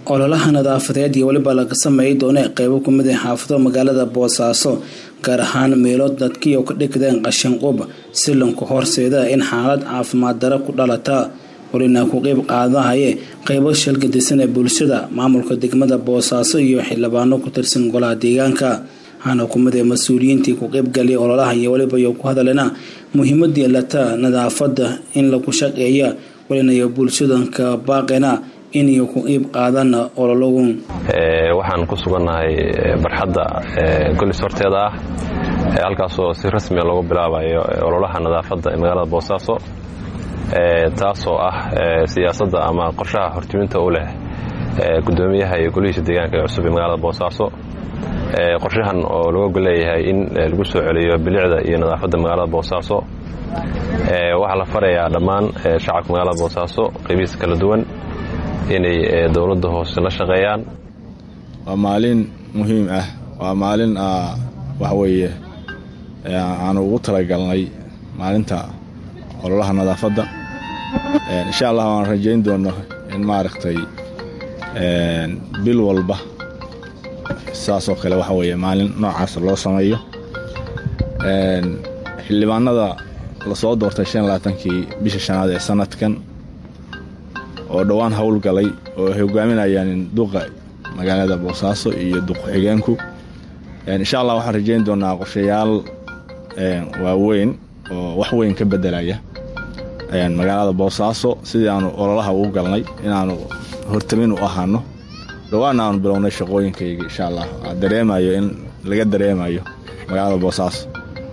ololaha nadaafadeed iyo weliba laga sameey doona qeybo kumid a xaafado magaalada boosaaso gaar ahaan meelo dadkiio ka dhigdeen qashin qub si lanku horseeda in xaalad caafimaad daro ku dhalata walina ku qeyb qaadahaye qeybo shalgadisan ee bulshada maamulka degmada boosaaso iyo xildhibaano ku tirsan golaha deegaanka waxaana kumid ee mas-uuliyiintii ku qeybgaliyay ololaha iyo weliba iyo ku hadalena muhiimadii lata nadaafada in lagu shaqeeya walinayo bulshadanka baaqena inay ku qeyb qaadaan ololagu waxaan ku sugannahay barxadda golis horteeda ah halkaasoo si rasmiya loogu bilaabayo ololaha nadaafadda ee magaalada boosaaso taasoo ah siyaasadda ama qorshaha hortiminta u leh gudoomiyaha iyo golihiisa deegaanka ee cusub ee magaalada boosaaso qorshahan oo laga leeyahay in lagu soo celiyo bilicda iyo nadaafadda magaalada boosaaso waxaa la farayaa dhammaan shacabka magaalada boosaaso qeybihiisa kala duwan inay dowladda hoose la shaqeeyaan waa maalin muhiim ah waa maalin waxa weeye aanu ugu talagalnay maalinta ololaha nadaafadda insha allah waan rajayn doonno in maaragtay bil walba saasoo kale waxa weeye maalin noocaas loo sameeyo xildhibaanada lasoo doortay shan labaatankii bisha shanaad ee sanadkan oo dhowaan howlgalay oo ay hogaaminayaan duqa magaalada boosaaso iyo duq-xigeenku insha allah waxaan rajayn doonaa qorshayaal waaweyn oo wax weyn ka bedelaya magaalada boosaaso sidii aanu ololaha ugu galnay inaanu hortamin u ahaano dhowaana aanu bilownay shaqooyinkayga insha allah dareemayo in laga dareemayo magaalada boosaaso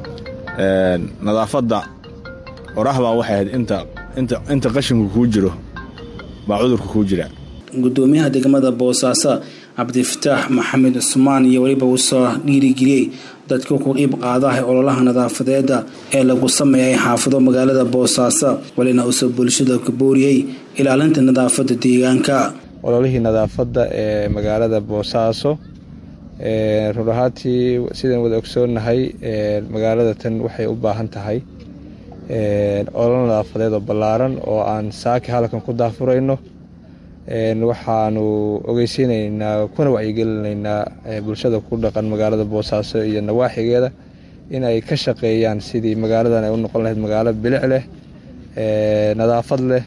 nadaafadda qorahbaa waxay ahayd inta qashinku kuu jiro baa cudurka kuu jira gudoomiyaha degmada boosaaso cabdifataax maxamed cusmaan iyo weliba uu soo dhiirigeliyey dadka ku qiib qaadaha ololaha nadaafadeeda ee lagu sameeyay xaafado magaalada boosaaso walina uusoo bulshada ka booriyey ilaalinta nadaafadda deegaanka ololihii nadaafadda ee magaalada boosaaso run ahaantii sidaan wada ogsoonnahay magaalada tan waxay u baahan tahay olol nadaafadeed oo ballaaran oo aan saaki halkan ku daafurayno waxaanu ogeysiinaynaa kuna wacyigelinaynaa bulshada ku dhaqan magaalada boosaaso iyo nawaaxigeeda in ay ka shaqeeyaan sidii magaaladan ay u noqon lahayd magaalo bilic leh nadaafad leh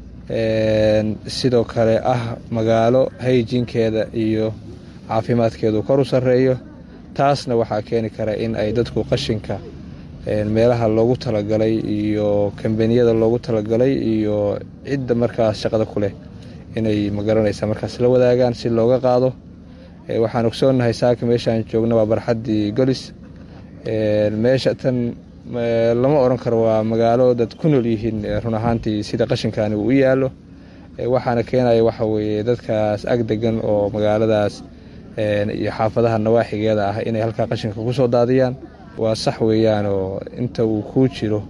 sidoo kale ah magaalo hayjinkeeda iyo caafimaadkeedu kor u sarreeyo taasna waxaa keeni kara in ay dadku qashinka meelaha loogu talagalay iyo kambaniyada loogu talagalay iyo cidda markaas shaqada ku leh inay magaranaysa markaas la wadaagaan si looga qaado waxaan ogsoonnahay saaka meeshaan joogna waa barxaddii golis meesha tan lama odhan karo waa magaalo dad ku nool yihiin run ahaantii sida qashinkaani uu u yaallo waxaana keenaya waxa weeye dadkaas ag degan oo magaaladaas iyo xaafadaha nawaaxigeeda ah inay halkaa qashinka ku soo daadiyaan waa sax weeyaanoo inta uu kuu jiro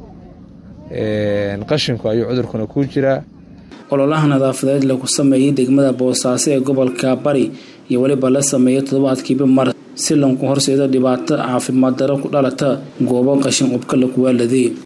qashinku ayuu cudurkuna kuu jiraa ololaha nadaafadeed lagu sameeyey degmada boosaaso ee gobolka bari iyo weliba la sameeyay toddobaadkiiba mar si lanku horseedo dhibaato caafimaad daro ku dhalata goobo qashin qubka lakuwaaladay